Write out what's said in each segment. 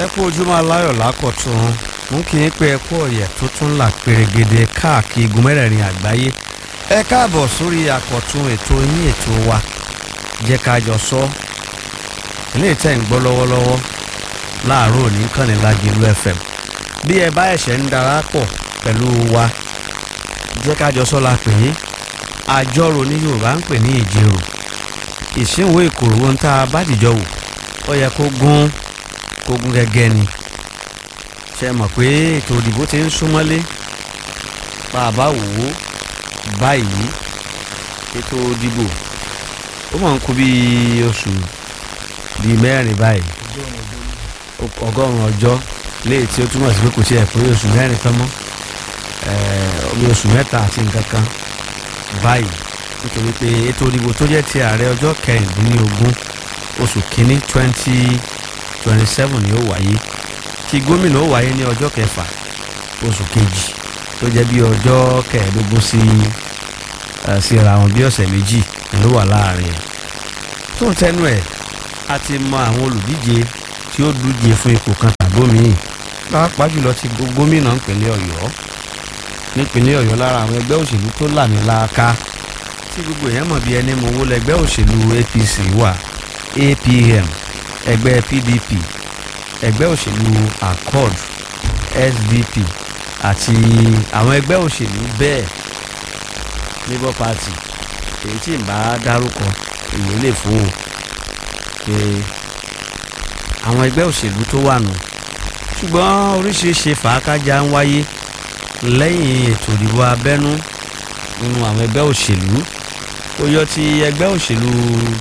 ẹ kú ojúmọ́ aláyọ̀ lákọ̀tún mú kí n pé ẹ kú ọ̀yẹ̀ tó tún là pèrègede káàkiri igun mẹ́rẹ̀ẹ̀rin àgbáyé ẹ káàbọ̀ sórí àkọ̀tún ètò yín ètò wa jẹ́ ká jọ sọ ilé ìtẹ́ ń gbọ́ lọ́wọ́lọ́wọ́ láàárọ̀ òní kànnì Lágìlú FM bí ẹ bá ẹ̀ṣẹ̀ ń darapọ̀ pẹ̀lú wa jẹ́ ká jọ sọ la pè é àjọrò ní Yorùbá ń pè ní ìjírò ìṣínwó ìkòrò ohun tá a bá dìjọ wò ó yẹ kó gún kó gún gẹ́gẹ́ ni ṣe mọ̀ pé ètò òdìbò ti ń súnmọ́lé bá a bá wò ó báyìí ètò òdìbò ó mọ̀ ń kú bíi oṣù bíi mẹ́rin báyìí ọgọ́rùn-ún ọjọ́ léè tí ó túmọ̀ sí pé kò tiẹ̀ pé oṣù mẹ́rin tán mọ́ bí oṣù mẹ́ta àti nǹkan kan báyìí nítorí pé ètò òdìbò tó jẹ́ ti ààrẹ ọjọ́ kẹrìndínlógún oṣù kínní twenty twenty seven ni ó wáyé tí gómìnà ó wáyé ní ọjọ́ kẹfà oṣù kejì tó jẹ́ bí ọjọ́ kẹẹ̀ẹ́dógún sí síra wọn bí ọ̀sẹ̀ méjì ló wà láàrin ẹ̀ tó ń tẹnu ẹ̀ a ti mọ àwọn olùdíje tí ó dúje fún ipò kan tàbómiì pàápàá jùlọ ti gómìnà ìpínlẹ̀ ọ̀yọ́ nípínlẹ̀ ọ̀yọ́ lára àwọn ẹgbẹ́ òṣèlú tó làmìlàaka tí gbogbo èèyàn mọ̀ bí ẹni mowó lẹgbẹ́ òṣèlú APC wà APM ẹgbẹ́ PDP ẹgbẹ́ òṣèlú accord SDP àti àwọn ẹgbẹ́ òṣèlú bẹ́ẹ̀ labour party èyí tí n bá dárúkọ èyí lè fún o pé àwọn ẹgbẹ́ òṣèlú tó wà nù ṣùgbọ́n oríṣiríṣi fàákájà ń wáyé lẹ́yìn ètò ìdìbò abẹ́nú nínú àwọn ẹgbẹ́ òṣèlú ó yọ ti ẹgbẹ́ òṣèlú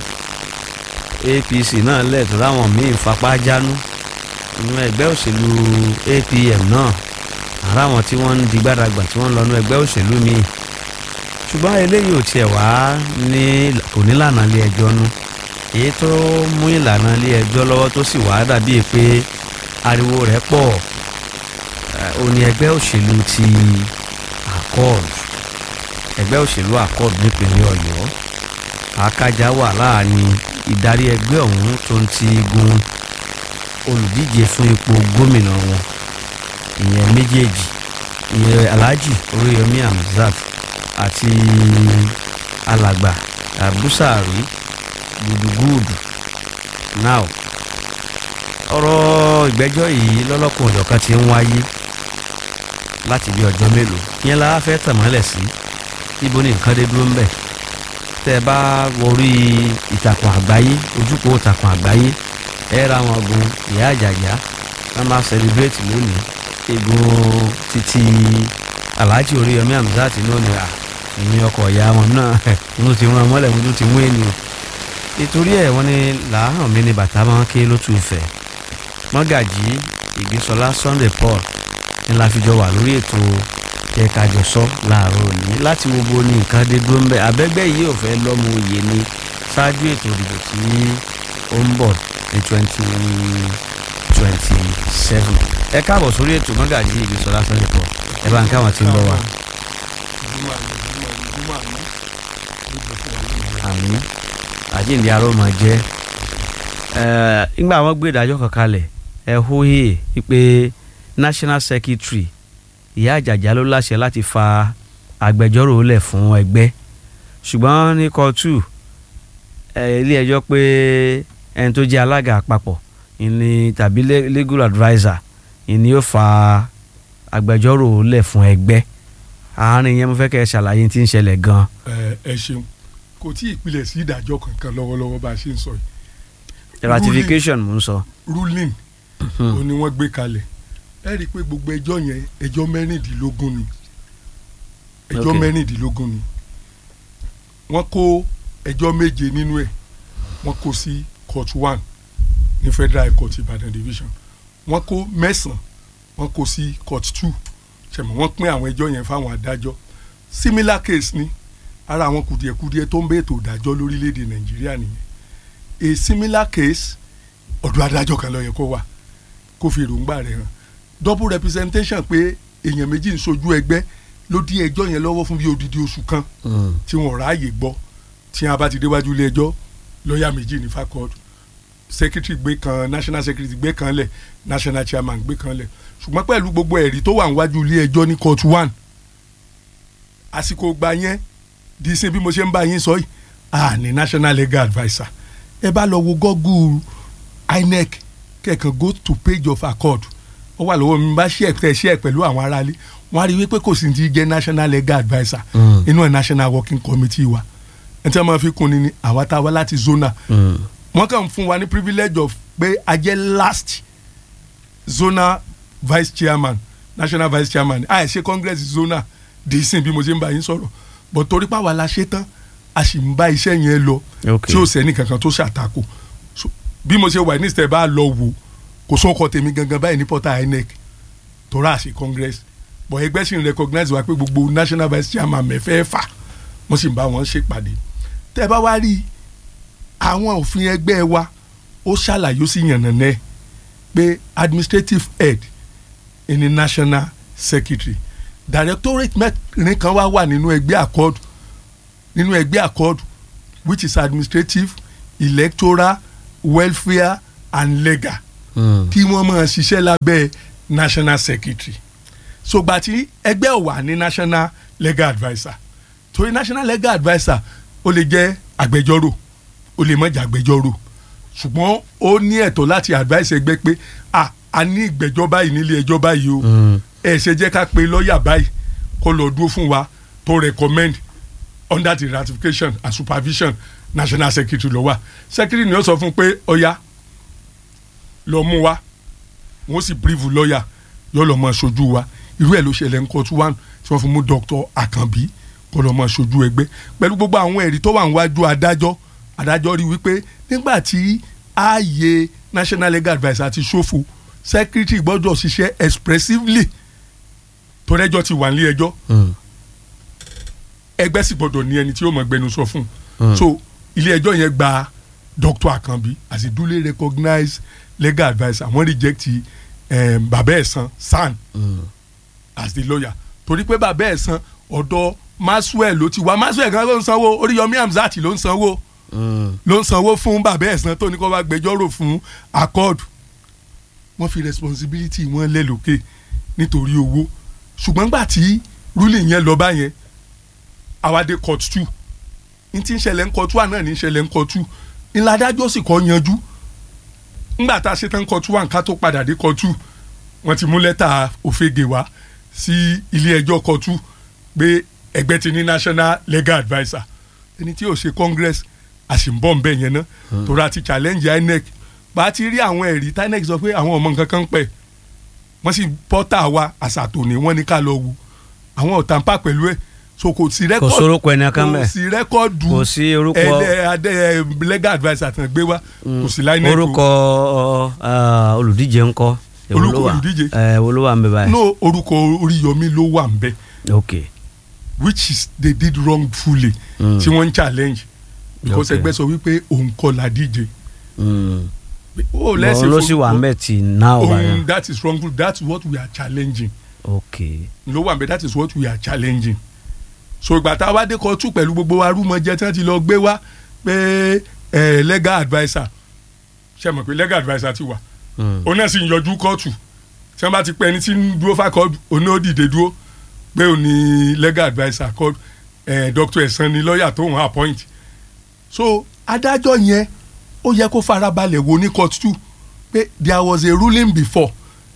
APC náà lẹ́ẹ̀tọ́ láwọn míín fapá jánu nínú ẹgbẹ́ òṣèlú APM náà ara wọn tí wọ́n ń di gbàdàgbà tí wọ́n ń lọ́nu ẹgbẹ́ òṣèlú míì ṣùgbọ́n eléyìí ò tiẹ̀ wá ní kò ní lànà ilé ẹjọ́ nu èyí tó mú ìlànà ilé ẹjọ́ lọ́wọ́ tó sì wá dàbí pé ariwo rẹ̀ pọ̀ ó ní ẹgbẹ́ òṣèlú ti accord ẹgbẹ́ òṣèlú accord nípínlẹ̀ ọ̀yọ́ àkájá wà láàrin ìdarí ẹgbẹ́ ọ̀hún tó ń ti gun olùdíje fún ipò gómìnà wọn ìyẹn méjèèjì ìyẹn alhaji oríyọmí hamzat àti alàgbà abusari gudugudu now ọ̀rọ̀ ìgbẹ́jọ́ yìí lọ́lọ́kùn ọ̀jọ̀kan ti ń wáyé láti bí ọjọ́ mélòó yẹn la fẹ́ tẹ̀mọ́lẹ̀ sí ibo ni nǹkan dé dúró ń bẹ̀ tẹ́ ẹ bá wọrí ìtàkùn àgbáyé ojúkò ìtàkùn àgbáyé ẹ ra wọn gun ìyá àjàjà wọn máa celebrate lónìí egun títí alhaji oríyọmí hamzat lónìí à ìyẹn ọkọ̀ ìyá wọn náà mo ti rán mọ́lẹ̀ mo ti mú ènìyàn nítorí ẹ̀ wọ́n ní làárọ̀ mi ni bàtà máa ń ké lótú ìfẹ́ mọ́gàjì ìgbésọlá sunday paul ní la fi jọ wà lórí ètò ẹ̀kájọsọ láàárọ̀ òní láti wo bo ní nǹkan dé dúró ń bẹ abẹ́gbẹ́ yìí ò fẹ́ lọ́mọ òye ni ṣáájú ètò ìdìbò tí ó ń bọ̀ ní twenty twenty seven ẹ káàbọ̀ sórí ètò mọ́gàjì ìgbésọlá sunday paul ẹ bá ń káwọn tí ń bọ̀ wá. àmín àjíǹde aró máa jẹ́ nígbà wọn gbé ìdájọ́ kan kalẹ̀ ẹ hóyè wípé national secretary ìyá àjàjà ló láṣẹ láti fa agbẹjọ́rò lẹ̀ fún ẹgbẹ́ ṣùgbọ́n ní kóòtù ilé ẹjọ́ pé ẹni tó jẹ́ alága àpapọ̀ ìní tàbí legal adviser ìní yóò fa agbẹjọ́rò lẹ̀ fún ẹgbẹ́ àárín yẹn mo fẹ́ kẹ́ ẹ ṣàlàyé tí ń ṣẹlẹ̀ gan-an. ẹ ṣeun kò tí ì pilẹ̀ sí ìdájọ́ kankan lọ́wọ́lọ́wọ́ bá a ṣe ń sọ yìí. ratification mo ń sọ. ruling ó ní wọ́n gbé kalẹ̀ ẹ rí i pé gbogbo ẹjọ́ yẹn ẹjọ́ mẹ́rìndínlógún ni ẹjọ́ mẹ́rìndínlógún ni wọ́n kó ẹjọ́ méje nínú ẹ̀ wọ́n kó sí court one ní federal court Ìbàdàn division wọ́n kó mẹ́sàn-án wọ́n kó sí court two ṣẹ̀mọ̀ wọ́n pín àwọn ẹjọ́ yẹn fáwọn adájọ́ similar case ni ara àwọn kùdìẹ̀kudiẹ tó ń bẹ ètò ìdájọ́ lórílẹ̀‐èdè nàìjíríà nìyẹn a similar case ọ̀dọ̀ adájọ́ kan ló yẹ kó wà kó fi èròǹgbà rẹ̀ hàn double representation pé èèyàn méjì ń sojú ẹgbẹ́ ló dí ẹjọ́ yẹn lọ́wọ́ fún bí odidi oṣù kan tí wọ́n ráàyè gbọ́ tí wọ́n bá ti déwájú ilé ẹjọ́ lọ́ọ̀yà méjì ní fakọ́ọ̀dù secretary gbé kan national secretary gbé kan lẹ̀ national chairman gbé kan lẹ̀ ṣùgbọ́n pẹ̀lú gbogbo ẹ̀rí tó wà níwájú ilé ẹjọ́ ní court one àsìkò gbà yẹn di sin bí mo ṣe ń bá yín sọ yìí a ní national legal adviser ẹ bá lọ wo google inec kẹ̀kan go to page of accord ó wà lọ́wọ́ mi bá ṣe ẹ̀ ṣe ẹ̀ pẹ̀lú àwọn aráalé wọ́n á rí wípé kò sí ti jẹ́ national legal adviser Mm. inú ẹ̀ national working committee wa ẹ̀ tí wọ́n máa fi kun ni ni àwa tá a wá láti zona Mm. wọ́n kàn fún wa ní privilege of pé a jẹ́ last zonal vice chairman national vice chairman a ṣe congress zona di sin bí mo ṣe ń bá yín sọ̀rọ̀ but torí pàwọn la ṣe tán a sì ń bá iṣẹ́ yẹn lọ ok tí ó sẹ́ni kankan tó ṣàtakò So, bí mo ṣe wà ní ìsìtẹ̀ bá lọ wò kò sóko tèmi gangan báyìí ní portal inec tora àṣẹ congress but ẹgbẹ́ sì ń recognize wa pé gbogbo national vice chairman mẹ́fẹ̀ẹ̀fà wọ́n sì ń bá wọn ṣèpàdé tẹ́ ẹ bá wá rí àwọn òfin ẹgbẹ́ wa ó ṣàlàyé ó sì yànnàná ẹ̀ pé administrative head ẹni national secretary directorate mẹ́rin kan wá wà nínú ẹgbẹ́ accord nínú ẹgbẹ́ accord which is administrative electoral welfare and legal Mm. kí wọ́n máa ṣiṣẹ́ lábẹ́ national secretary ṣùgbọ́n tí ẹgbẹ́ ò wà ní national legal adviser torí national legal adviser ó lè jẹ́ agbẹjọ́rò ó lè má jẹ́ agbẹjọ́rò ṣùgbọ́n ó ní ẹ̀tọ́ láti advice ẹgbẹ́ pé ah a ní ìgbẹ́jọ́ báyìí nílé ẹjọ́ báyìí o Mm. ẹ ṣe jẹ́ ká pe lọ́ọ̀yà báyìí kó lọ dúró fún wa tó recommend under the ratification and supervision national secretary ló wà secretary ni ó sọ fún pé ọ̀ya lọ mú wa wọ́n sì brief lọ́ọ̀yà yóò lọ́ mọ ṣojú wa irú ẹ̀ ló ṣẹlẹ̀ ń court one tí wọ́n fi mú dr akanbi kó lọ́ mọ ṣojú ẹgbẹ́ pẹ̀lú gbogbo àwọn ẹ̀rí tó wà níwájú adájọ́ adájọ́ rí wípé nígbà tí ààyè national legal adviser ti ṣòfò secretary gbọ́dọ̀ ṣiṣẹ́ expressively torẹ́jọ́ ti wà nílé ẹjọ́ Mm. ẹgbẹ́ sì gbọ́dọ̀ ní ẹni tí yóò mọ̀ gbẹnusọ fún Mm. un so ilé ẹjọ́ yẹn gba dr akanbi as a duly recognized legal adviser wọ́n reject um, bàbá ẹ̀sán san Mm. as the lawyer torí pé bàbá ẹ̀sán ọ̀dọ̀ maxwell ló ti wá maxwell kan ló ń sanwó oríyọmí hamzat ló ń sanwó Mm. ló ń sanwó fún bàbá ẹ̀sán tó ní kó wá gbẹjọ́rò fún accord wọ́n fi responsibility wọn lẹ̀ lókè nítorí owó ṣùgbọ́n gbà tí ruling yẹn lọ báyẹn àwádé court two n ti ń ṣẹlẹ̀ ń court one náà ní ń ṣẹlẹ̀ ń court two ńlá adájọ́ sì kọ́ yanjú ńgbà tá a ṣe tán court one ká tó padà dé court two wọ́n ti mú lẹ́tà òfegè wá sí ilé ẹjọ́ court two pé ẹgbẹ́ ti ní national legal adviser ẹni tí yóò ṣe congress àṣìǹbọ̀ ń bẹ̀ yẹn ná torí a ti challenge inec bá a ti rí àwọn ẹ̀rí tí inec sọ pé àwọn ọmọ nǹkan kan ń pẹ̀ wọ́n sì pọ́tà wa àṣàtò ní wọ́n ní ká lọ wò àwọn ò tàǹpà pẹ̀lú ẹ̀ so kò sí kò rẹ́kọ̀dù sórúkọ ẹni kan kò bẹ́ẹ̀ sí rẹ́kọ̀dù kò sí orúkọ ẹlẹ́ adé ẹ, legal adviser tán gbé wá kò sí láì nẹ́ẹ̀kọ́ orúkọ uh, olùdíje ńkọ́ Èwo ló Orúkọ wà? olùdíje? ẹ wo ló wà ń bẹ báyìí. no orúkọ oríyọmí ló wà ń bẹ ok which is they did wrongfully Mm. tí wọ́n ń challenge because Okay. ẹgbẹ́ sọ wípé òun kọ́ la díje Mm. ó Bọ̀ ló sì wà ń bẹ̀ tì náà wà òun yẹn. that is wrongful that's what we are challenging ok ló wà ń bẹ that is what we are challenging so ìgbà tá a wá dé kóòtù pẹ̀lú gbogbo arúmọjẹ tí wọ́n ti lọ gbé wá pé ẹ legal adviser ṣe mọ̀ pé legal adviser ti wà Mm. òun náà sì ń yọjú kóòtù tí wọ́n bá ti pẹ́ ẹni tí ń dúró fákọ́ọ̀dù òun náà ó dìde dúró pé òun ni legal adviser kọ́ ẹ̀ dr ẹ̀sán ni lọ́ọ̀yà tó ń appoint so adájọ́ yẹn ó yẹ kó farabalẹ̀ wo ní court two pé there was a ruling before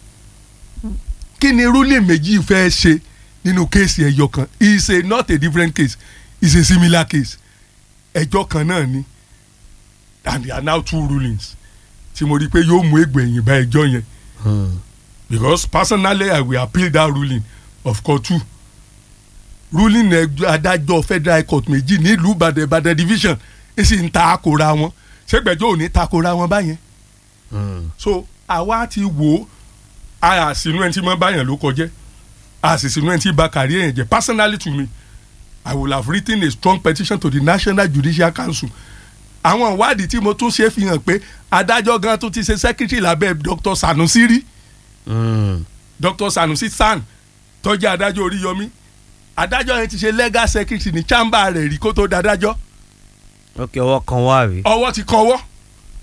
kí ni ruling méjì fẹ́ ṣe nínú kéèsì ẹ̀yọ kan is a not a different case is a similar case ẹjọ́ kan náà ni and there are now two rulings tí mo rí i pé yóò mú ègbè ẹ̀yìn bá ẹjọ́ yẹn Mm. because personally I will appeal that ruling of court two ruling ẹjọ́ adájọ́ federal court méjì nílùú Ìbàdàn Ìbàdàn division ẹ sì ń ta àkóra wọn ṣégbẹ́jọ́ ò ní takora wọn báyẹn Mm. so àwa ti wò ó a sínú ẹni tí mo báyàn ló kọjẹ́ a sì sínú ẹni tí ba kàrí ẹ̀yìn jẹ́ personally to me I will have written a strong petition to the National Judicial Council àwọn ìwádìí tí mo tún ṣe fi hàn pé adájọ́ gan tún ti ṣe secretary lábẹ́ Dr. Sanusi rí Mm. Dr. Sanusi San tó jẹ́ adájọ́ Oríyọmí adájọ́ yẹn ti ṣe legal secretary ní chamber rẹ̀ rí kó tó dádájọ́ ok ọwọ́ kan wà rí. ọwọ́ ti kọ́wọ́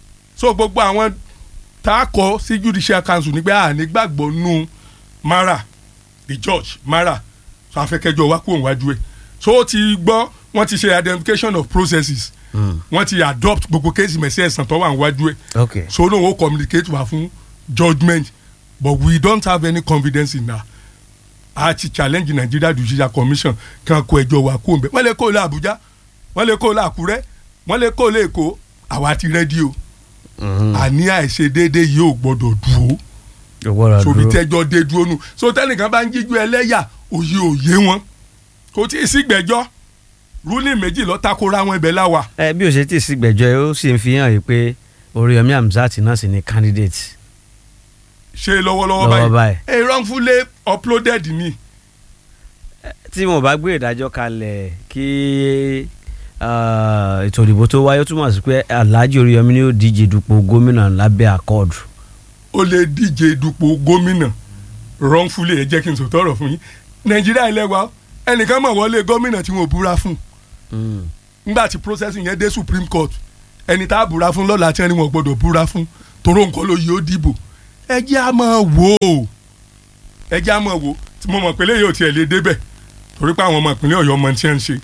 so gbogbo àwọn tá a kọ sí judicial council nígbà ànígbàgbọ́ nù mara the judge mara so afẹ́kẹ́jọ́ wa kúrò wájú ẹ̀ so ó ti gbọ́ wọ́n ti ṣe identification of processes wọ́n ti adopt gbogbo kéésì mẹ́sẹ̀ ẹ̀sán tó wà níwájú ẹ̀ ok so no o communicate wa fún judgement but we don't have any confidence in that a ti challenge Nigeria Judicial Commission kan kó ẹjọ́ wa kó nbẹ wọ́n lè kó lọ Abuja wọ́n lè kó lọ Àkúrẹ́ wọ́n lè kó lọ Èkó àwa ti rẹ́dí o àní àìṣedéédé yìí ò gbọ́dọ̀ dúró ìwọ́ra sobi dúró tẹ́jọ́ dé dúró nù so tẹ́nìkan bá ń jíjú ẹlẹ́yà òye òye wọn kò tí ì sí gbẹ́jọ́ ruling méjì ló takora wọn ibẹ̀ láwa ẹ bí o ṣe ti sí gbẹ́jọ́ ẹ ó sì ń fi hàn yìí pé Oríyọmí Hamzat náà sì ni candidate ṣe lọ́wọ́lọ́wọ́ lọ́wọ́ báyìí báyìí ẹ wrongfully uploaded ni tí wọn bá gbé ìdájọ́ kalẹ̀ kí ah, ètò ìdìbò tó wáyé ó túmọ̀ sí pé Alhaji Oríyọmí ni ó díje dupò gómìnà lábẹ́ àkọọdù ó lè díje dupò gómìnà wrongfully ẹ jẹ́ kí n sọ tọrọ fún yín nàìjíríà ilẹ̀ wa ẹnìkan mọ̀ wọlé gómìnà tí wọn ò búra fún nígbà tí processing yẹn dé supreme court ẹni tá a búra fún lọ́la tí wọ́n ní wọn gbọ́dọ̀ búra fún toró nǹkan ló yí ó dìbò ẹ jẹ́ a máa wò ó ẹ jẹ́ a máa wò ó tí mo mọ̀ pé lè yóò tiẹ̀ lè débẹ̀ torí pé àwọn ọmọ ìpínlẹ̀ ọ̀yọ́ mọ̀ tí wọ́n ń ṣe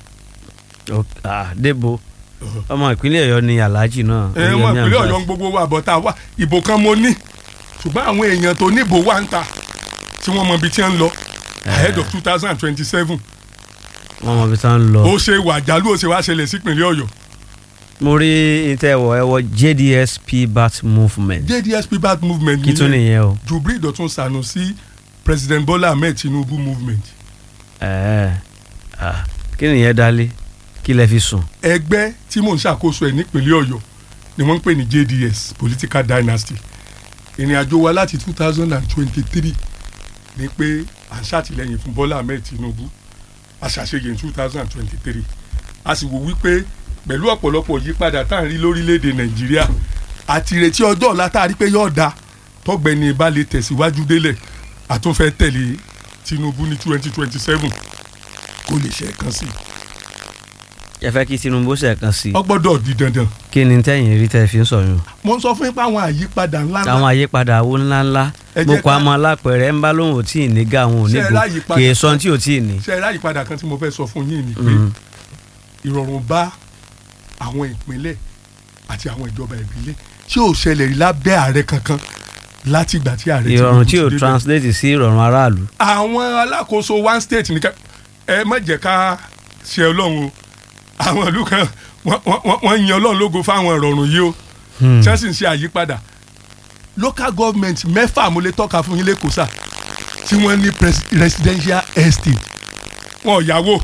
débò ọmọ ìpínlẹ̀ Ọ̀yọ́ ni Alhaji náà ẹ ọmọ Oríyọmí ìpínlẹ̀ ọ̀yọ́ ń Hamzat gbogbo wa bọ̀ tá a wà ìbò kan mo ní ṣùgbọ́n àwọn èèyàn tó níbò wà ń ta tí wọ́n mọ ibi tí wọ́n ń lọ ahead of two thousand and twenty-seven wọn mọ ibi tí wọn ń lọ. ó ṣe wà jálù ó ṣe wá ṣẹlẹ̀ sípínlẹ̀ ọ̀yọ́ mo rí ìtẹ̀wọ̀ ẹ̀wọ̀ JDSP bat movement JDSP bad movement kí tún nìyẹn o. Jubril Dọ̀tun Sanusi President Bola Ahmed Tinubu movement ẹ̀ẹ́ ah, kí nìyẹn dálé kí lẹ fi sùn. ẹgbẹ́ tí mò ń ṣàkóso ẹ̀ nípínlẹ̀ ọ̀yọ́ ni wọ́n ń pè ní JDS Political Dynasty ìrìn àjò wa láti two thousand and twenty-three ni pé à ń ṣàtìlẹ́yìn fún Bọ́lá Ahmed Tinubu a ṣàṣeyẹ ní two thousand and twenty-three a sì wò wípé pẹ̀lú ọ̀pọ̀lọpọ̀ yípadà tá à ń rí lórílẹ̀‐èdè Nàìjíríà àti ìrètí ọjọ́ ọ̀la tá a rí pé yóò da tọ́gbẹ́ni bá lè tẹ̀síwájú délẹ̀ àtúnfẹ́ tẹ̀lé Tinubu ní twenty twenty-seven kó lè ṣe é kan sí i ẹ fẹ́ kí Tinubu ṣẹ̀kan sí i ó gbọ́dọ̀ di dandan kí ni tẹ́yìn rí tẹ́ fi ń sọ̀yún. mo ń sọ fún yín pé àwọn àyípadà ńlá àwọn àyípadà owó ńláńlá Ẹ mo jẹ́ kọ́ ká- àmọ́ alápẹ̀rẹ̀ ń bá lóhùn ò tí ì ní ga àwọn Ṣé ẹ onígbò láyìípadà kì í sọ tí ò tí ì ní. ṣe é ráyìípadà kan tí mo fẹ́ sọ fún yín ni pé Mm. ìrọ̀rùn bá àwọn ìpínlẹ̀ àti àwọn ìjọba ìbílẹ̀ tí ò ṣẹlẹ̀ rí lábẹ́ ààrẹ kankan láti ìgbà tí ààrẹ ìrọ̀rùn Tinubu tí ti ò débẹ̀. translate sí ìrọ̀rùn aráàlú. àwọn alákòóso one state nìkan ẹ má jẹ́ ká ṣe ọlọ́run o àwọn ìlú kan wọ́n- wọ́n wọ́n yan ọlọ́run lógo fáwọn ìrọ̀rùn yìí o Hmm. tí wọ́n sì ń ṣe àyípadà local government mẹ́fà mo lè tọ́ka fún yín lẹ́kọ̀ọ́ sà tí wọ́n ní pres- residential estate wọn ò yáwó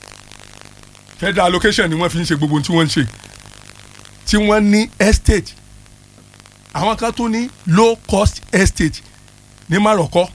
federal allocation ni wọ́n fi ń ṣe gbogbo ohun tí wọ́n ń ṣe tí wọ́n ní estate àwọn kan tún ní low cost estate ní Maroko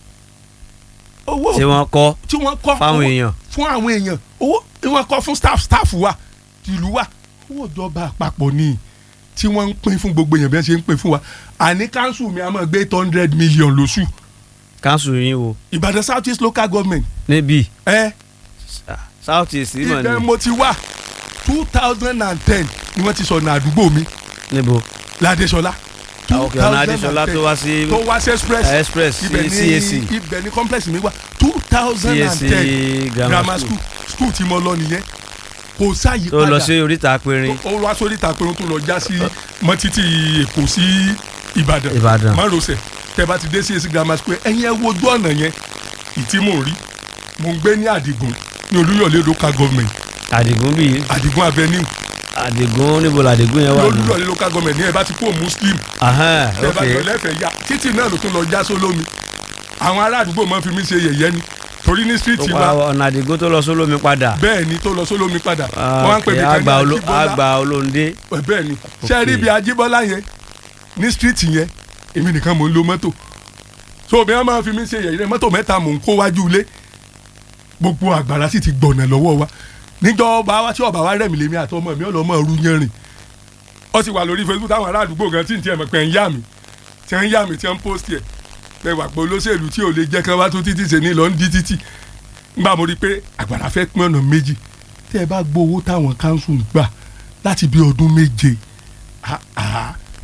owó tí wọ́n kọ́ tí wọ́n kọ́ fáwọn owó- èèyàn. fún àwọn èèyàn owó tí wọ́n kọ́ fún staff staff wa ìlú wa owó ìjọba àpapọ̀ ni tí wọ́n ń pín fún gbogbo èèyàn bí wọ́n ṣe ń pín fún wa àní council mi a máa gbé eight hundred million lóṣù káńsù yín wo Ìbàdàn South East local government níbí ẹ south east mọ̀ ibẹ̀ ní mo ti wà two thousand and ten ni wọ́n ti sọ̀nà àdúgbò mi níbo ládéṣọlá Ah, ok, ọ̀nà Adéṣọlá tó wá sí tó wá sí express eh, express sí ibẹ̀ CAC ní ibẹ̀ ní complex mi wà two thousand and CAC ten grammar grammar school school school tí mo lọ nìyẹn kò sáyé tó padà lọ sí oríta péré ó wá sórí ìtàpérò tó lọ já sí mọ́ títí èkó sí ìbàdàn Ìbàdàn. márosẹ̀ tẹ́ bá ti dé sí èsì grammar school ẹ̀yin ẹ wojú ọ̀nà yẹn ìtí mò ń rí mò ń gbé ní àdìgún ní olúyọ̀lé local government àdìgún bíi àdìgún avenue àdìgún níbo làdìgún yẹn ní wà nù. olúyọ̀lé local government ní ẹ bá ti kó muslim Ahán, tẹ́ bá ok jọ lẹ́fẹ̀ẹ́ yá títì náà ló tún lọ já sólómi àwọn ará àdúgbò máa fi mí ṣe yẹ̀yẹ́ ni torí ní street tó wa pa ọ̀nà àdìgún tó lọ sólómi padà bẹ́ẹ̀ ni tó lọ sólómi padà Ah, wọ́n á ń pè ok, mí kan ní àgbà olo- Ajíbọ́lá. àgbà olóńdé bẹ́ẹ̀ ni ṣe rí ibi ajíbọ́lá yẹn ní street yẹn èmi nìkan mò ń lo mọ́tò so bí wọ́n máa fi mí ṣe yẹ̀yẹ́ mọ́tò mẹ́ta mò ń kó wájú ilé gbogbo àgbàrá sì ti gbọ̀nà lọ́wọ́ wa níjọ́ ọba wa tí ọba wa rẹ̀ mí lèmi àti ọmọ mi ọlọ́mọ ru yẹn rìn ó sì wà lórí Facebook táwọn ará àdúgbò gan tí n tiẹ̀ mọ̀ pé ń yá mi tí ń yá mi tí ń post yẹ pé wà pé olóṣèlú tí ò lè jẹ́ kí wọ́n wá tún títí ṣe ní lọ ń di títì ngbà mo rí i pé àgbàrá fẹ́ pín ọ̀nà méjì tẹ́ ẹ bá gbọ́ owó táwọn council ń gbà láti bí ọdún méje ah, ah,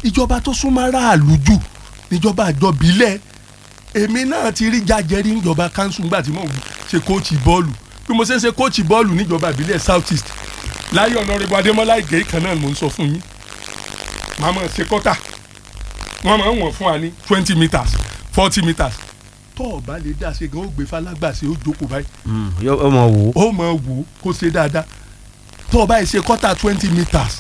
ìjọba tó súnmọ́ aráàlú jù níjọba àjọbílẹ̀ èmi náà ti rí jàjẹrí níjọba kanṣu nígbà tí mo ṣe kóòtù bọ́ọ̀lù bí mo ṣe ń ṣe kóòtù bọ́ọ̀lù níjọba ìbílẹ̀ south east láyé ọ̀nàrẹ́bù adémọ́lá ìgè kan náà mo ń sọ fún yín màá mọ̀ ṣe kọ́tà wọ́n máa ń wọ̀n fún wa ní twenty meters forty meters tó o bá lè dá ṣe gan ó gbé falágbàṣe ó jókòó báyìí Mm, yóò ó mọ wò ó. ó mọ̀ wò ó kó ṣe dáadáa tó o bá yìí ṣe kọ́tà twenty meters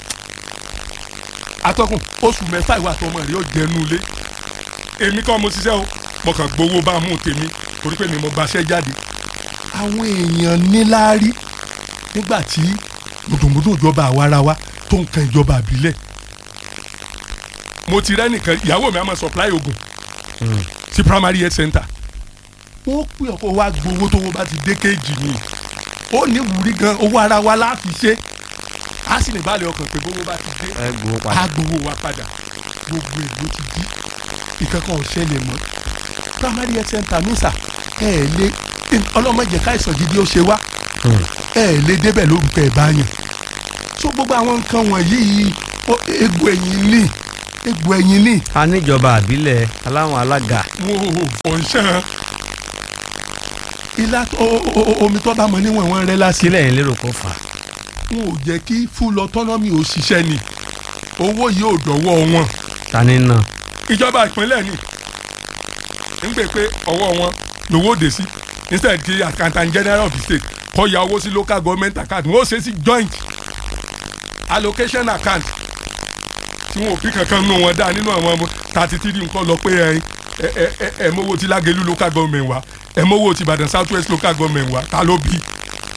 atọ́kùn oṣù mẹ́fà ìwà àtọmọ rẹ̀ yóò jẹnu ilé èmi kọ́ mo ṣiṣẹ́ o mo kàn gbowó bá a mú tèmi torí pé mi mo gbaṣẹ́ jáde àwọn èèyàn níláárí nígbà tí mùtùmùtù ìjọba àwarawa tó ń kan ìjọba àbílẹ̀ mo ti rẹ́ nìkan ìyàwó mi á máa supply oògùn Mm. sí primary health center wọ́n pè ọkọ̀ wa gbowó tó wọ́n bá ti dé kéèjì ni ó ní wúrí gan owó ara wa láti ṣe á sì ní balẹ̀ ọkàn pé bówó bá ti dé ẹ gbowó padà. á gbowó wa padà gbogbo èlò ti di ìkankan ò ṣẹlẹ̀ mọ́ primary health center mísà ẹ ẹ lé ọlọ́mọdé káìsàn gidi ó ṣe wá Mm. ẹ ẹ lé débẹ̀ lórúkọ ẹ̀ báyìí so gbogbo àwọn nǹkan wọ̀nyí yìí ó- egbò ẹ̀yìn ní egbò ẹ̀yìn ní a níjọba àbílẹ̀ aláwọn alága. wọn ò fọ̀nṣán ilá tó- o- o- o- omi tó bá mọ níwọ̀n wọn rẹ lásìlẹ̀ sílẹ̀ yín lérò kó fà. wọn ò jẹ́ kí full autonomy ò ṣiṣẹ́ ni owó yìí ò dọ̀wọ́ wọn ta ni náà. ìjọba ìpínlẹ̀ ni ń gbé pé ọwọ́ wọn lówó dé sí instead kí accountant general of the state kó ya owó sí local government account wọn ó ṣe sí joint allocation account tí wọn ò fi kankan nù wọn dá nínú àwọn ọmọ thirty three nǹkan lọ pé ẹ ẹ ẹ ẹ mowó ti lágẹ̀lú local government wa ẹ mowó ti ìbàdàn south west local government wa ta ló bí.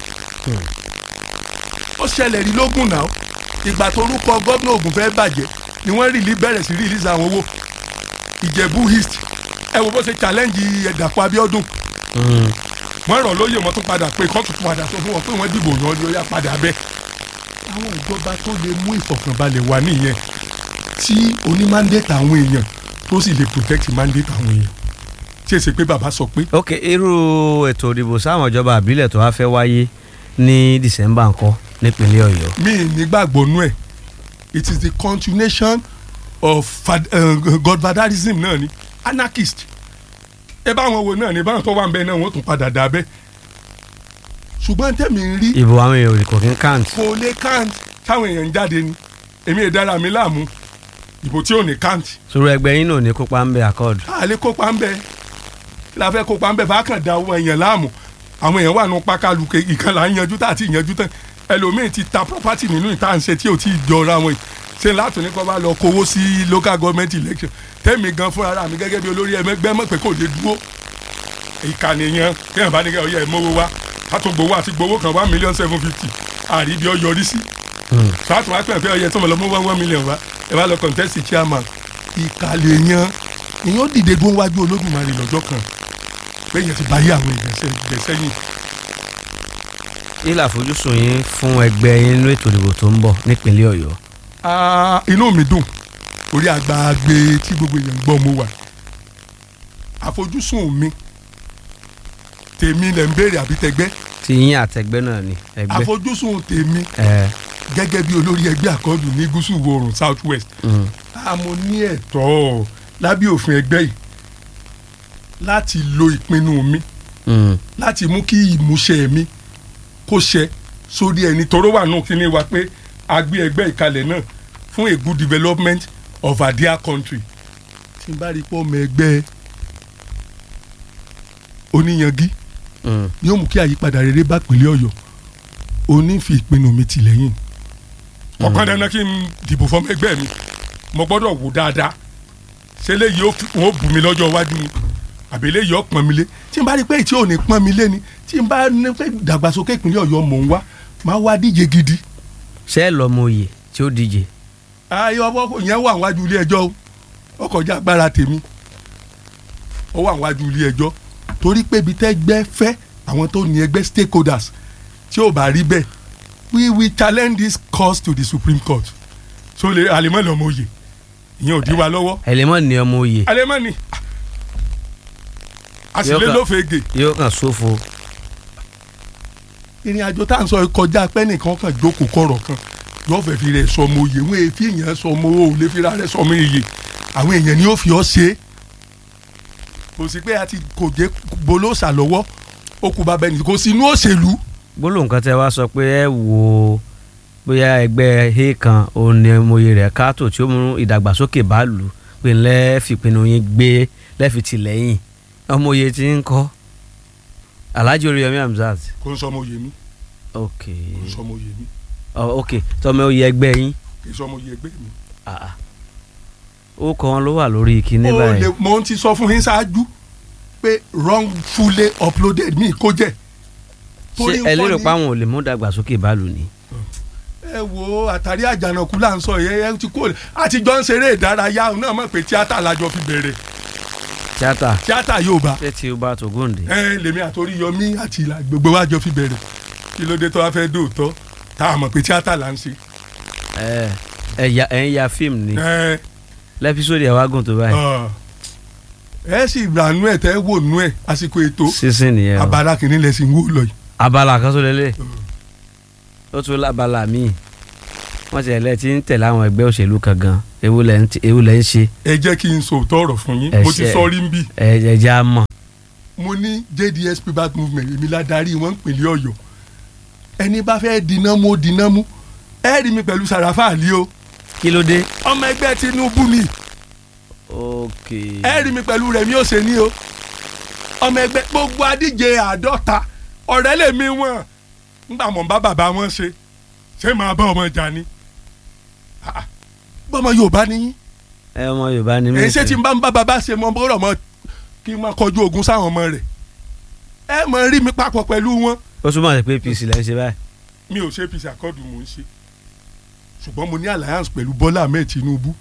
ó ṣẹlẹ̀ rí lógún náà ìgbà tó rúkọ gómìnà Ògùn fẹ́ bàjẹ́ ni wọ́n rìlí bẹ̀rẹ̀ sí rìlíìsì àwọn owó ìjẹ̀bú east ẹ wo bó ṣe challenge ẹ̀dàpọ̀ Abíọ́dún Mm. wọ́n rọ̀ lóyè wọ́n tún padà pé kóòtù tún padà sọ fún wọn pé wọ́n dìbò yàn ni ó yá padà bẹ́ẹ̀. àwọn ìjọba tó lè mú ìfọ̀kànbalẹ̀ wá nìyẹn tí oní mandate àwọn èèyàn tó sì lè protect mandate àwọn èèyàn tí èsì pé bàbá sọ pé ok irú ètò ìdìbò sáwọn ìjọba àbílẹ̀ tó wá fẹ́ wáyé ní december ńkọ́ nípínlẹ̀ ọ̀yọ́. mi ì nígbàgbọ́ nú ẹ̀ it is the continuation of fad, uh, godfatherism náà ni anarchist ẹ bá wọn wo náà ni báwọn tó wà ń bẹ náà wọn tún padà dà bẹ́ẹ̀ ṣùgbọ́n tẹ̀mí ń rí ìbò àwọn èèyàn kò kí ń count. kò lè count táwọn èèyàn ń jáde ni èmi ì dára mi láàmú ìbò tí ò ní count sọ̀rọ̀ ẹgbẹ́ yín náà ní kópa ń bẹ accord. a lè kópa ń bẹ kí la fẹ́ kópa ń bẹ bá kàn da àwọn èèyàn láàmú àwọn èèyàn wà nù pákálùkẹ ìkan là ń yanjú tá àti ìyanjú tán ẹlòmíì ti ta property nínú ìta ń ṣe tí ò tí ì jọra wọn yìí ṣe láti ní kó bá lọ kówó sí local government election tẹ́mi gan fúnra mi gẹ́gẹ́ bí olórí ẹgbẹ́ mọ̀ pé kò lè dúró ìkànnì yẹn kéèyàn bá ní kẹ́ ọ̀yẹ́ ìmọ̀wó wa kátó gbowó àti gbowó kan one million seven fifty àrí bí ọ yọrí sí Mm. sọ́tún wá pẹ̀ pé ọ̀yẹ́ tó mọ̀ lọ́mọ́ one one million wa ẹ bá lọ contest chairman ìkàlẹ̀ yẹn èèyàn dìde dúró wájú olódùmarè lọ́jọ́ kan pé èèyàn ti báyé àwọn èèyàn sẹ́yìn ilé àfojúsùn yín fún ẹgbẹ́ yín nínú ètò ìdìbò tó ń bọ̀ nípínlẹ̀ ọ̀yọ́. Ah, inú mi dùn orí àgbàgbé tí gbogbo èèyàn ń gbọ́ mo wà àfojúsùn mi tèmi lẹ̀ ń béèrè àbí tẹgbẹ́ tí yín àtẹgbẹ́ náà ni ẹgbẹ́. àfojúsùn tèmi ẹ gẹ́gẹ́ bí olórí ẹgbẹ́ àkọọ́dù ní gúúsù ìwọ̀ oòrùn south west mm. a mo ní ẹ̀tọ́ lábẹ́ òfin ẹgbẹ́ yìí láti lo ìpinnu mi Mm. láti mú kí ìmúṣẹ mi kó ṣẹ sórí ẹni tóró wà nù kíní wa pé a gbé ẹgbẹ́ ìkalẹ̀ náà fún a good development of our dear country tí n bá rí pọ́ ọmọ ẹgbẹ́ oníyangí Mm. yóò mú kí àyípadà rere bá pínlẹ̀ ọ̀yọ́ oní fi ìpinnu mi tì lẹ́yìn ọ̀kan dandan kí n dìbò fọmọ ẹgbẹ́ mi mo gbọ́dọ̀ wò dáadáa ṣé léyìí ó fi- wọn ó bù mí lọ́jọ́ iwájú ni àbí léyìí ó pọ́n mi lé tí n bá rí pé tí ò ní pọ́n mi lé ni tí n bá ní pé ìdàgbàsókè ìpínlẹ̀ ọ̀yọ́ mò ń wá máa wá díje gidi ṣé ẹ lọ́mọ oyè tí ó díje. ayé ọwọ́ yẹn wà wájú ilé ẹjọ́ o ó kọjá agbára tèmi ó wà wájú ilé ẹjọ́ torí pé ibi tẹ́gbẹ́ fẹ́ àwọn tó ní ẹgbẹ́ stakeholders tí ò bá rí bẹ́ẹ̀ we will challenge this cause to the supreme court so lè àlèmọ́ lọ́mọ òye ìyẹn ò dí wa lọ́wọ́ ẹlẹ́mọ̀ ní ọmọ oyè àlèmọ́ ni àsìlè Yọ̀ọ̀kan. ló fege yóò kàn sófo. ìrìn àjò tá à ń sọ yìí kọjá pé nìkan kan jókòó kọ̀rọ̀ kan yóò fẹ́ fi rẹ̀ sọmọ òye wọn èéfì èèyàn sọmọ o ò lè fi ra rẹ̀ sọmọ èyè àwọn èèyàn ni ó fi ọ́ ṣe é kò sí pé a ti kò jẹ́ bolóòsà lọ́wọ́ ó kú bàbá ẹni kò sí inú òṣèlú gbólóhùn kan tẹ wá sọ pé ẹ wo bóyá ẹgbẹ́ he kan òun ni moye rẹ̀ káàtó tí ó mú ìdàgbàsókè bá lù ú pé ńlẹ́ fìpinnu yín gbé lẹ́fi tìlẹ́yìn ọmọye tí ń kọ́ Alhaji Oríyọmí Hamzat kò ń sọmọ òye mi ok kò ń sọmọ òye mi ọ ok tọmọ oyè ẹgbẹ́ yín kì í sọmọ òye ẹgbẹ́ mi. ah, ah. ó kọ́ wọn ló wà lórí ìkíní ó báyìí lè mo ti sọ fún yín ṣáájú pé wrongfully uploaded mi kó jẹ́. ṣé ẹ lérò pé àwọn ò lè mú ìdàgbàsókè bá lù ní. ẹ wo àtàrí àjànàkú là ń sọ yẹ ẹ ti kó àtijọ́ ń ṣeré ìdárayá òun náà mọ̀ pé tíátà lájọ fi bẹ̀rẹ̀ tíátà tíátà yóò bá ṣé tí ó bá tògóǹde. ẹ lèmi àtòrí yọmí àti ìlà gbogbo wa jọ fi bẹ̀rẹ̀ kí ló dé tó wá fẹ́ dóòtọ́ tá a mọ̀ pé tíátà là ń ṣe. ẹ ẹ ya ẹ ń ya fíìmù ni ẹ lẹ́písódì ẹ̀ wá gùn tó báyìí ọ, ẹ sì rà nú ẹ tẹ́ wò nú ẹ àsìkò ètò sísìn nìyẹn o abala kìíní lẹ sì ń wò lọ yìí. abala kan tó lélẹ̀ ó tún lábala míì wọ́n ti ẹ̀lẹ́ tí ń tẹ̀lé àwọn ẹgbẹ́ òṣèlú kan gan ewu lẹ́ ń ti- ewu lẹ́ ń ṣe ẹ jẹ́ kí n sòótọ́ ọ̀rọ̀ fún yín Ẹ mo ti ṣe- sọ rí ń bì. ẹ ẹ jẹ́ á mọ̀ mo ní JDS People Movement èmi la darí wọn pèlè Ọ̀yọ́ ẹni bá fẹ́ dínà mú ó dínà mú ẹ rí mi pẹ̀lú Sàràfà Àlí o kí ló dé. ọmọ ẹgbẹ́ Tinubu ni ok ẹ rí mi pẹ̀lú Rẹ̀mí Òsèní o ọmọ ẹgbẹ́ gbogbo adíje àádọ́ta ọ̀rẹ́ lèmi wọn ńgbà mọ̀ ń bá bàbá wọn ṣe ṣé màá bá ọmọ ìjà ni Ah, ah. bọ́mọ Yorùbá ni yín ẹ ọmọ Yorùbá ni mí. èyí ṣé tí n bá ń bá bàbá ṣe mọ bọ́rọ̀ mọ kí n máa kọjú ogun sáwọn ọmọ rẹ̀ ẹ mọ̀ rí mi papọ̀ pẹ̀lú wọn ó túmọ̀ sí pé APC lẹ́ ń ṣe báyìí. mi ò ṣe APC àkọọ́dù mò ń ṣe ṣùgbọ́n mo ní alliance pẹ̀lú Bọ́lá Ahmed Tinubu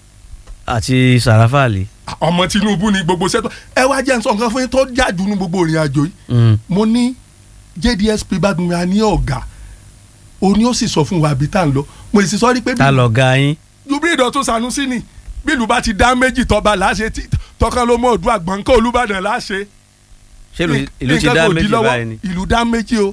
àti Sàràfà Àlì. ọmọ Tinubu ni gbogbo sẹ́tọ̀ ẹ wá jẹ́ nsọ nǹkan fún yín tó jáde nu gbogbo ìrìn àjò yìí Mm. mo ní JDS People Movement ní ọ̀gá òní ó sì sọ fún wa àbí tá à ń lọ mo sì sọ rí pé ta lọ ga yín. Jubril Dọ̀tun Sanusi ni bí ìlú bá ti dá méjì tọ́ba láṣẹ tí tọkàn ló mọ ọdún àgbọ̀nkọ́ Olúbàdàn láṣẹ ṣé ìlú- ìlú ti nǹkan dá kò dí méjì lọ́wọ́. báyìí ni ìlú dá méjì o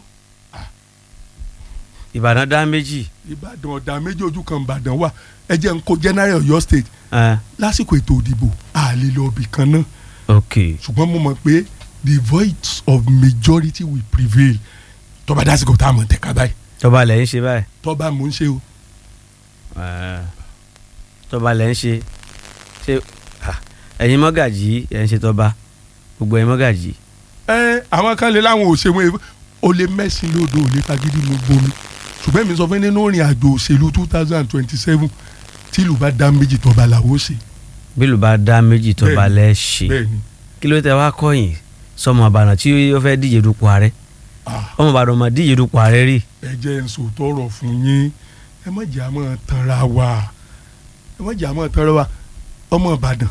Ìbàdàn dá méjì. Ìbàdàn ọ̀dà méjì ojú kan Ìbàdàn wà ẹ jẹ́ n kó general Ọ̀yọ́ state Ah, lásìkò ètò òdìbò a lè lọ ibì kan náà ok ṣùgbọ́n mo mọ̀ pé the voice of majority will prevail tọ́ba dásìkò tá a mọ̀ tẹ̀ka báyìí tọba lẹ́ ń ṣe báyìí. tọ́ba mò ń ṣe o Ah, tọba lẹ́ ń ṣe ṣe ah, ẹ̀yin mọ́gàjì ẹ̀ ń ṣe tọba gbogbo ẹ̀yin mọ́gàjì. ẹ àwọn kan lè láwọn òṣèwọ̀n o lè mẹ́sìn lódò ò lè fagídí ló gbomi ṣùgbọ́n èmi sọ fún yín nínú ìrìn àjò òṣèlú two thousand and twenty seven tí ìlú bá dá méjì tọ́ba làwọn ó ṣe bílù bá dá méjì tọba Bẹ́ẹ̀ni. lẹ́ ṣe bẹ́ẹ̀ ni kí ló tẹ wá kọ́yìn sọmọ àbànà tí ó fẹ́ díje dupò ààrẹ Ah, ọmọ àbànà mà díje dupò ààrẹ rí. ẹ jẹ́ n sòótọ́ ọ̀rọ̀ fún yín ẹ má jẹ́ àmọ́ tanra wa ẹ má jẹ́ àmọ́ tanra wa ọmọ Ìbàdàn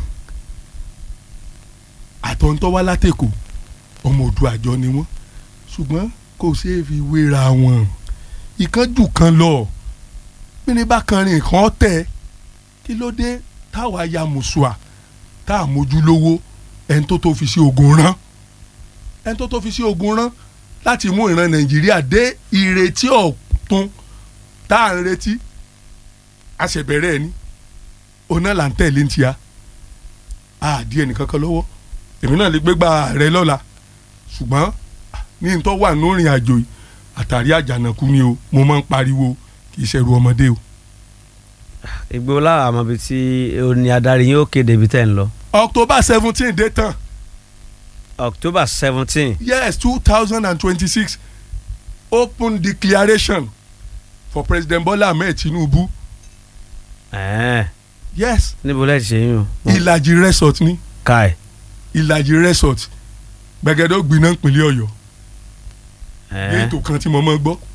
àtọ̀ntọ́ wá látẹ̀kọ̀ ọmọ òdu àjọ ni wọ́n ṣùgbọ́n kò ṣeé fi wéra wọn ìkánjú kan lọ bíní bá kan rìn kan tẹ̀ kí ló dé táwa ya mùsùà tá a mójú lówó ẹni tó tó fi sí ogun rán ẹni tó tó fi sí ogun rán láti mú ìran nàìjíríà dé ìrètí ọ̀tun tá à ń retí àṣẹbẹ̀rẹ̀ ẹ̀ ní ọ̀nà là ń tẹ̀lé ń tíya àdí ẹnìkan kan lọ́wọ́ èmi náà lè gbégbá rẹ lọ́la ṣùgbọ́n ní n tó wà lórin àjò yìí àtàrí àjànàkú ni o mo máa ń pariwo kì í ṣẹ̀rù ọmọdé o. ìgbó láwọn àmọ́ bíi tí ó ní adarí yín ó kéde ibi tẹ́ ń lọ. October seventeen dé tán October seventeen yes two thousand and twenty-six open declaration for President Bola Ahmed Tinubu ẹ̀ẹ́n yes níbo lẹ́ẹ̀ ti ṣe yín o. ìlàjì resort ni káì ìlàjì resort gbẹgẹdẹ gbiná ìpínlẹ̀ Ọ̀yọ́ ní ẹ̀ẹ́n ètò kan tí mo máa gbọ́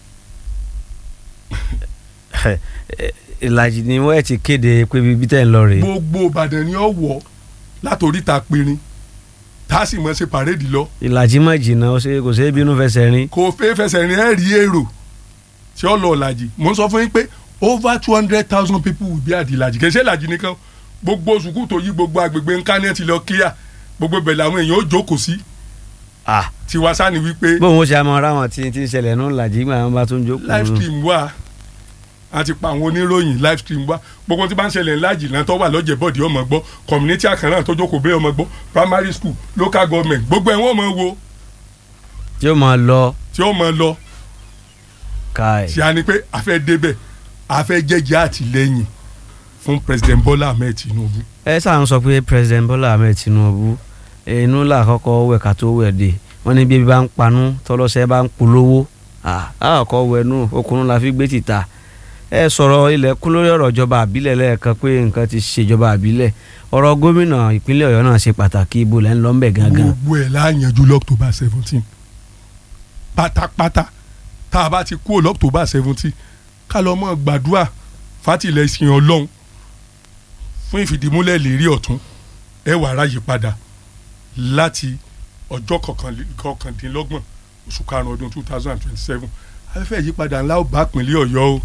ìlàjì ni wọ́n ẹ̀ ti kéde pé ibi tẹ́ ń lọ rèé. gbogbo Ìbàdàn ni ó wọ̀ látòríta pinrin tá a sì mọ̀ ṣe pàréèdì lọ ìlàjì mọ̀ jìnnà ó ṣe kò ṣeé bínú fẹsẹ̀ rin. kò fẹ́ fẹsẹ̀ rìn ẹ́ rí èrò tí ó lọ ìlàjì mo ń sọ fún yín pé over two hundred thousand people will be at ìlàjì kì í ṣe ìlàjì nìkan gbogbo sùkúù tó yí gbogbo agbègbè ńká ní ẹ ti lọ kíá gbogbo bẹ̀ làwọn èèyàn ó jókòó sí ah tiwa sani wípé bóun ó ṣe àmọ́ ra wọn tí tí ń ṣẹlẹ̀ nù ìlàjì gbà wọn bá tún jókòó. live stream wà a ti pa àwọn oníròyìn live stream wa gbogbo tí bá ń ṣẹlẹ̀ ńlá jìnnà tó wà lọ́jẹ̀ bọ́ọ̀dì ọmọ gbọ́ community àkàrà tó jókòó bẹ́ẹ̀ ọmọ gbọ́ primary school local government gbogbo ẹ̀ wọ́n mọ̀ wo yóò máa lọ tí ó mọ̀ lọ káì. tí a ní pé a fẹ́ débẹ̀ a fẹ́ jẹ́jẹ́ àtìlẹ́yìn fún president Bola Ahmed Tinubu ẹ sáà ń sọ pé president Bola Ahmed Tinubu inú là kọ́kọ́ wẹ̀ ká tó wẹ̀ dé wọ́n ní bí ebi bá ń panú tọ́lọ́sẹ̀ bá ń polówó àkọ́kọ́ wẹ̀nú okùnrin la fi gbé tìta ẹ sọ̀rọ̀ ilẹ̀kùn lórí ọ̀rọ̀ ìjọba àbílẹ̀ lẹ́ẹ̀kan pé nǹkan ti ṣèjọba àbílẹ̀ ọ̀rọ̀ gómìnà ìpínlẹ̀ Ọ̀yọ́ náà ṣe pàtàkì ibo lẹ́ ń lọ ńbẹ̀ gangan. gbogbo ẹ̀ láàyànjú lọ́któbà seventeen pátápátá tá a bá ti kúrò lọ́któbà seventeen ká lọ́ mọ́ gbàdúrà fátìlẹ́sìn ọlọ́run fún ìfìdímúlẹ̀ lérí ọ̀tún ẹ wà ráyè padà láti ọjọ́ kọkànlé- kọkàndínlọ́gbọ̀n oṣù karùn-ún ọdún two thousand and twenty-seven afẹ́fẹ́ ìyípadà ńlá ò bá pínlẹ̀ ọ̀yọ́ o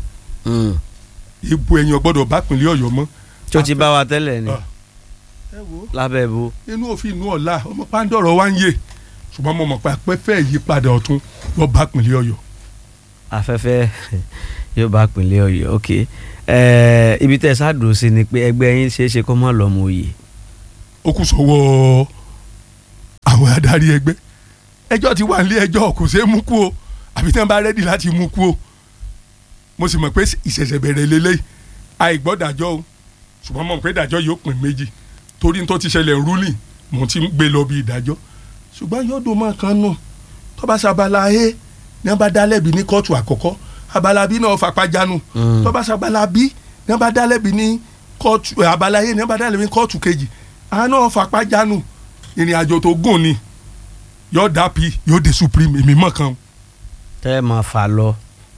ìbò ẹ̀yìn ọgbọ́dọ̀ bá pínlẹ̀ ọ̀yọ́ mọ́. tí ó ti bá wa tẹ́lẹ̀ ni Ah. ẹ wo lábẹ́ bo inú òfin inú ọ̀la ọmọ pàǹdọ̀rọ̀ wá ń yè ṣùgbọ́n mo mọ̀ pé afẹ́fẹ́ ìyípadà ọ̀tún lọ́ọ́ bá pínlẹ̀ ọ̀yọ́ afẹ́fẹ́ yóò bá pínlẹ̀ Ọ̀yọ́ ok ẹ ibi tẹ́ ẹ ṣáàdùn sí ni pé ẹgbẹ́ yín ṣeé ṣe kó má lọ́mọ òye ó kù sọ́wọ́ àwọn adarí ẹgbẹ́ ẹjọ́ ti wà nílé ẹjọ́ kò ṣeé mú kú o àbí tí wọ́n bá rẹ́dì láti mú kú o mo sì mọ̀ pé ìṣẹ̀ṣẹ̀ bẹ̀rẹ̀ lélẹ́yìí àìgbọ́dàjọ́ o ṣùgbọ́n mo mọ̀ pé ìdájọ́ yóò pín méjì torí n tó ti ṣẹlẹ̀ rúlì mo ti ń gbé lọ bí ìdájọ́ ṣùgbọ́n yóò dùn mọ́ kan nù tó bá ṣabala a ní wọ́n bá dá lẹ́bi ní kóòtù àkọ́kọ́ abala b náà fapá jánu tó bá ṣabala b ní wọ́n bá dá lẹ́bi ní kóòtù ẹ̀, abala a ní wọ́n bá dá lẹ́bi ní kóòtù kejì àwọn náà fapá jánu ìrìn àjò tó gùn ni yóò dá p yóò dé supreme èmi mọ̀ kan tẹ́ ẹ máa fà lọ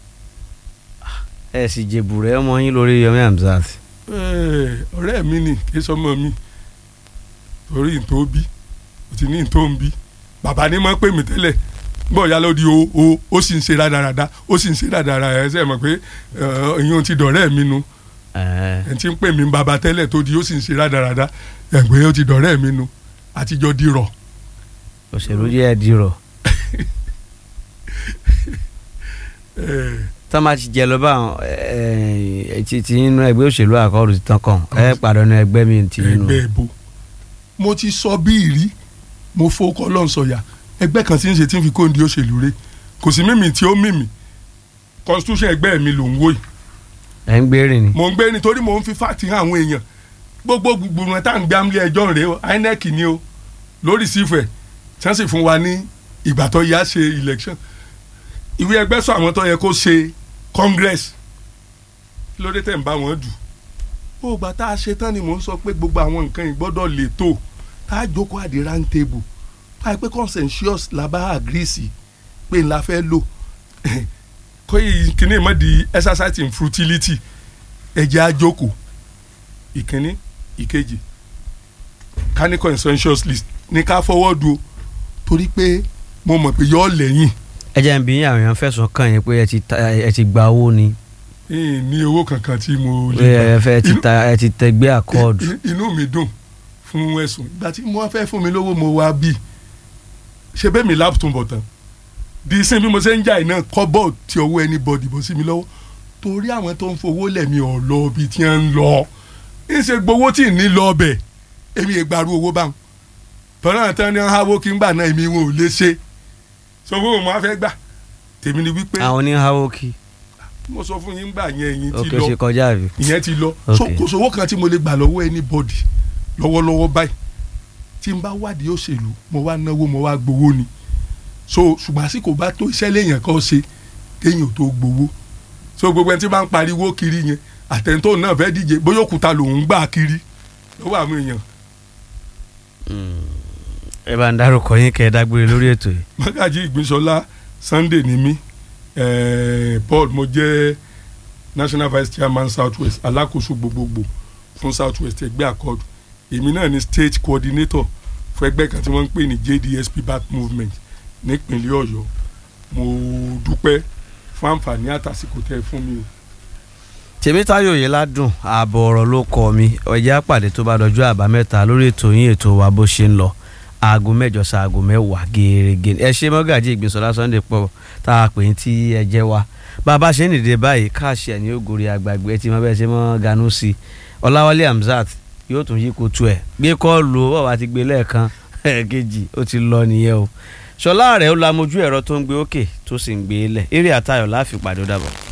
ẹ sì jèbù rẹ ọmọ yín lórí Yomi Hamzat Ẹ̀, ọ̀rẹ́ mi ni kì í sọmọ mi torí ntó bí o ti ní ntó ń bí bàbá ni mo pè mí tẹ́lẹ̀ gbọ́ ya ló di o o ó sì ń ṣe rádaràda ó sì ń ṣe rádaràda ẹ sẹ́ mọ̀ pé ìyẹn ti dọ̀rẹ́ mi nu ẹ ẹ ti ń pè mí bàbá tẹ́lẹ̀ tó di ó sì ń ṣe rádaràda ẹ̀ pé ó ti dọ̀rẹ́ mi nu àtijọ́ di rọ̀ òṣèlú yẹ ẹ dirọ ẹ̀ tá a máa ti jẹ lọ bá àwọn ẹ ti ti inú ẹgbẹ́ òṣèlú àkọọdù ti tán kàn ẹ pàdánù ẹgbẹ́ mi ti inú ẹgbẹ́ ìbò mo ti sọ bí ìrí mo fowókọ́ lọ́n sọ̀yà ẹgbẹ́ kan tí ń ṣe tí ń fi kóńdé òṣèlú rẹ̀ kò sí mímì tí ó mímì constitution ẹgbẹ́ mi ló ń wò yìí ẹ ń gbérìn ni mò ń gbé nítorí mò ń fi fáàtì hàn àwọn èèyàn gbogbo gbogbo tá à ń gbé amúlé ẹjọ́ rèé o INEC ni o lórí sífẹ̀ tí wọ́n sì fún wa ní ìgbà tó yá ṣe election ìwé ẹgbẹ́ sọ àwọn tó yẹ kó ṣe congress kí ló dé tẹ̀ ń bá wọn dù ó gbà tá a ṣe tán ni mò ń sọ pé gbogbo àwọn nǹkan yìí gbọ́dọ̀ lè tó tá a jókòó àdé round table tá a pé consensus la bá agree sí pé ńlá fẹ́ lò kó yìí kíní mọ́ di exercise in futility ẹ̀jẹ̀ á jókòó ìkíní ìkejì ká ní consensus list ní ká fọwọ́ du o torí pé mo mọ̀ pé yọ lẹ́yìn ẹ jẹ́ ń bí yín àwọn èèyàn fẹ̀sùn kàn yín pé ẹ ti ta ẹ ti gba owó ni ìyìn ní owó kankan tí mo pé ẹ fẹ́ ti ta ẹ ti tẹgbẹ́ àkọọdù I- inú mi dùn fún ẹ̀sùn ìgbà tí mo wá fẹ́ fún mi lówó mo wá bí ṣe bẹ́ẹ̀ mi láàpù tó ń bọ̀ tán di sin bí mo ṣe ń jà iná kọ́bọ̀ tí owó ẹni bọ̀dì bọ̀ sí mi lọ́wọ́ torí àwọn tó ń fowó lẹ̀mí ọ̀ lọ bí tí wọ́n ń lọ ń ṣe gbowó tí ì ní lọ ọbẹ̀ èmi ìgbàrú owó báwọn tọ́lá tán ní háwó kí n gbà náà èmi wọn ò lè ṣe sọ fún mo á fẹ́ gbà tèmi ni wípé àwọn oníhàwó kí mo sọ fún yín gbà yẹn ẹ̀yin ti òkè lọ ṣe kọjá àbí. ìyẹn ti lọ Ok. so kò sówó kan tí mo lè gbà lọ́wọ́ anybody lọ́wọ́lọ́wọ́ báyìí tí n bá wádìí òṣèlú mo wá náwó mo wá gbowó ni so ṣùgbọ́n àsìkò bá tó iṣẹ́ léèyàn kan ṣe kéèyàn tó gbowó so gbogbo ẹni tí bá ń pariwo kiri yẹn àtẹ̀ntò náà fẹ́ díje bóyá òkúta lòún gbà kiri lọ́wọ́ àwọn èèyàn ẹ bá ń dárúkọ yín kẹ́ ẹ dágbére lórí ètò yìí. Mágàjí Ìgbínsọlá Sunday ni mí eh, Paul mo jẹ́ national vice chairman south west alákòóso gbogbogbò fún south west ẹgbẹ́ accord èmi náà ni state coordinator fún ẹgbẹ́ kan tí wọ́n ń pè ní JDSP back movement nípínlẹ̀ Ọ̀yọ́ mo dúpẹ́ fún àǹfààní àtàsìkò tẹ́ ẹ fún mi o. tèmítáyọ̀ yìí ládùn ààbọ̀ ọ̀rọ̀ ló kọ́ mi ọjà pàdé tó bá dọjọ́ àbámẹ́ta lórí ètò yín ètò wa bó ṣe ń lọ aago mẹ́jọ sa aago mẹ́wàá gẹ́gẹ́ ẹ ṣe mọ́gàjí Ìgbínsọlá Sunday pọ̀ tá a pè ní tí ẹ jẹ́ wa bàbá ṣe ń dìde báyìí káàṣì ẹ̀ ní ògòrì àgbàgbé ẹ ti mọ bẹ́ẹ̀ ṣe mọ́ ganú sí i ọláwálé hamzat yóò tún yí kotu ẹ̀ gbé kọ́ọ̀lù ó bàbá ti gbé lẹ́ẹ̀kan ẹ̀ẹ́kejì ó ti lọ nìyẹn o ṣọlá rẹ̀ ó la mojú ẹ̀rọ tó ń gbé òkè tó sì ń gbé lẹ̀ eré àtayọ̀ láfi pàdé ó dàbọ̀.